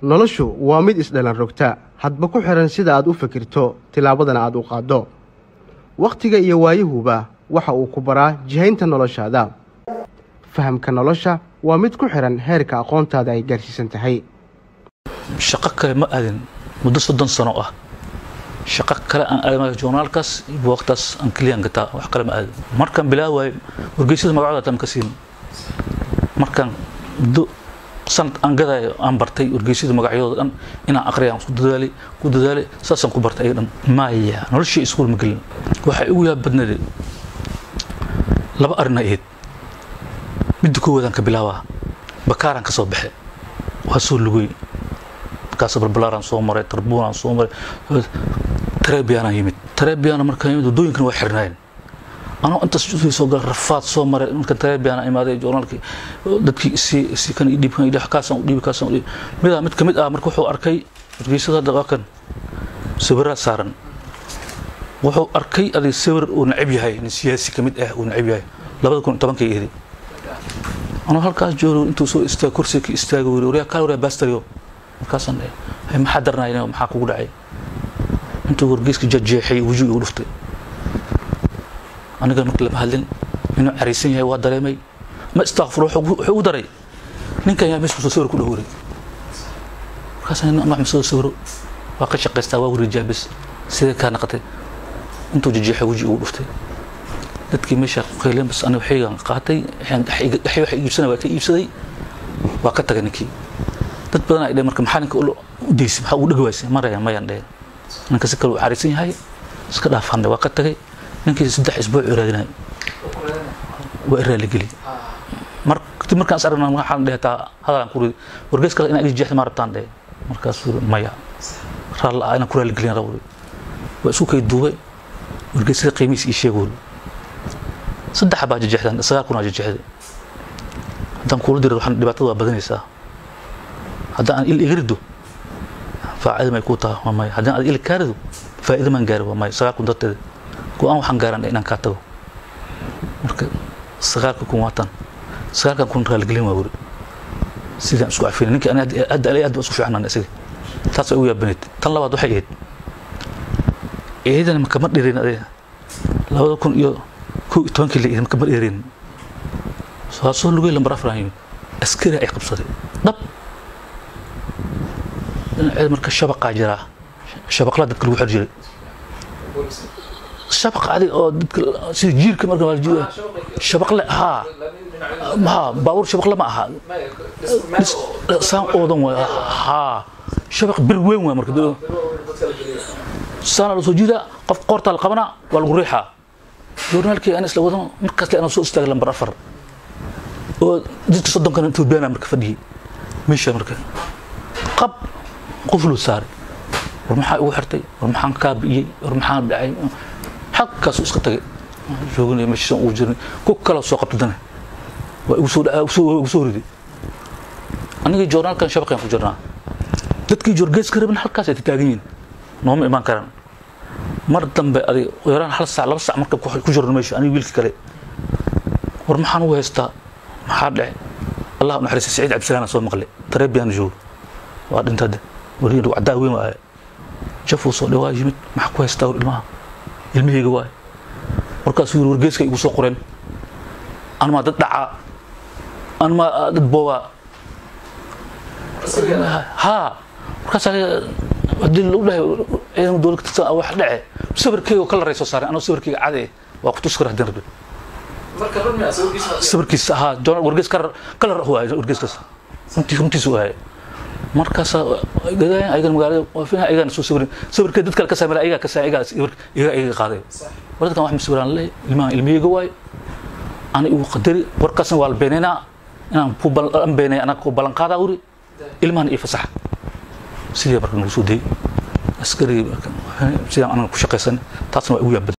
noloshu waa mid isdhalan rogta hadba ku xihan sida aad u fikirto tillaabadana aad u qaaddo wakhtiga iyo waayahuba waxa uu ku baraa jihaynta noloshaada fahamka nolosha waa mid ku xihan heerka aqoontaada ay gaarsiisan tahay shaqo kale ma aadin muddo soddon sano ah shaqo kale aan aadamaya journaalkaas buugtaas aan keliyan gataa wax kale ma aadin markaan bilaawaay wargeysyada magacooda taan ka siin markaan muddo sanad aan gadaayo aan bartay wargeysyada magacyadooda dhan inaan aqriya aan ku dadaalay ku dadaalay saasaan ku bartay ayaga dhan maya noloshii iskuul ma gelin waxay ugu yaab badnaday laba arrin ay ahayd midda koowaadaan ka bilaabaa bakaaraan ka soo baxe waa soo lugay markaas balbalaaraan soo maray tarbuunaan soo maray tarebiyaanaan yimid tarebiyaana markaan yimid waddooyinkana waa xirnaayeen anoo intaas soo gal rafaad soo maray markaan tarebiyaana imaaday journaalkii dadkii isi isi kan i dhiib kan i dhiib kaasaan u dhiibi kaasaan u dhiibi midaa mid ka mid ah marka wuxuu arkay wargeysada hadda waa kan sawiraa saaran wuxuu arkay adig sawir uu necab yahay nin siyaasi ka mid ah uu necab yahay labada kun tobankay eedi anoo halkaas joogo intuu soo istaag kursiga ka istaago wiri waryaa kaa waryaa bastario markaasaan dhahay hay maxaa darnaayna maxaa kugu dhacay intuu wargeyska jeexjeexay wejiga igu dhuftay aniga marka lama hadlin inuu caraysan yahay waa dareemay ma istaaqfur wuxuu ugu daray ninkan yaa meesha soo sawir ku dhowray markaasaan nin wax soo sawiro waa ka shaqaystaa waa wareejaa bes sidee kaa naqatay intuu jeexjeexay wejiga igu dhuftay dadkii meesha qayleen bas aniga waxaygan qaatay dhaxay wax iibsanay waa ka iibsaday waa ka tagay ninkii dad badan ay dhaheen marka maxaa ninka u daysay maxaa ugu dhegi waysay marayaan mayaan dhaheen ninka si kale uu caraysan yahay iska dhaafannay waa ka tagay ninkii saddex isbuuc raadinay waa i raaligeli mar kadib markaan is aragna waxaan dhehe taa hadalaan ku ridi wargeys kale inaa ii jeexda maa rabtaan dhehe markaasuu yiri maya raal ah inaan ku raaligelin rabo waa isku kay duubay wargeysyada qiimihiis ii sheeg wuri saddex baa jejeexdan sagaal kun aa jejeexday haddaan kuula diro waxaan dhibaatada waa badanaysaa haddaan aan il iga rido faacido may kuu taha waa maya haddaan aad il kaa rido faa'ido maan gaari waa maya sagaal kun darteeda go-aan waxaan gaaran inaan kaa tago marka sagaalka kun waatan sagaalkan kun raaligelin waa wuri sidaan isku cafina ninka ani hadda alay aad baa isku fiicnaan isaga taas way ugu yaabaneyd tan labaad waxay ahayd eedan makama dhirin adee labada kun iyo kow iyo tobankii la makama dhirin waa soo lugay lambar afraan yimid askari ay qabsaday dhab dhinaceeda marka shabaqaa jiraa shabaqlaa dadka lagu xir jiray shabaq adig oo dadka sida jiirka marka waa jiira shabaqle haa haa baabuur shabaqle ma aha saan oodan waay haa shabaq bir weyn waay marka saana la soo jiida qof qoortaa la qabanaa waa lagu riixaa journaalkii aan isla wadan markaas le anaa soo istaagay lambar afar oo dadka soddonkana ethoobiyaana marka fadhiyey meesha marka qab qufluu saaray war maxaa igu xirtay war maxaan kaa bi'iyey war maxaan dhacay xagkaasu iska tagay jooginaya meeshiisan ugu jirnay ku kala soo qabta dana waa igu soo igu soo riday anigii journaalkan shabaqaan ku jirnaa dadkii jorgeeska rabin halkaas ay taagan yihiin nooma imaan karaan mar dambe adig yaraan hal sac laba sac marka ku jirno meesha aniga wiilkii kale war maxaan ugu haystaa maxaa dhace allah naxariista saciid cabdisalaana soo maqlay tareebiyaan joogo waa dhintade wariin caddaa weyn waaye jafuu soo dhawaa yimid maxaa ku haystaa war ilmaha ilmahayga waay markaasuu yiri wargeeska igu soo qoreen anmaa dad dhacaa anmaa dad boobaa haa markaas hadii lagu dhahay ciidamada dowlad ka tirsan wax dhace sawirkayga oo kala ray soo saareen anoo sawirkayga cade waa ku tuskar haddii rabbi sawirkiisa haa wargees kalar waay wargeeskaas runtii runtiisu waay markaasa gadaayan ayagan magaalada waafina ayagan soo sawirin sawirkee dad kale ka saamira ayagaa ka saamira ayagaa iga iga qaaday war dadkan wax ma sawiraan le ilmahan ilmiyeyga waay ana igu qadari warkaasna waa la beenaynaa inaan ku balan beenay anaa ku ballan qaadaa wuri ilmahan ii fasaxa sidii marka nagu soo dayay askarigii sidaan anaga ku shaqaysan taasna waa igu yaabad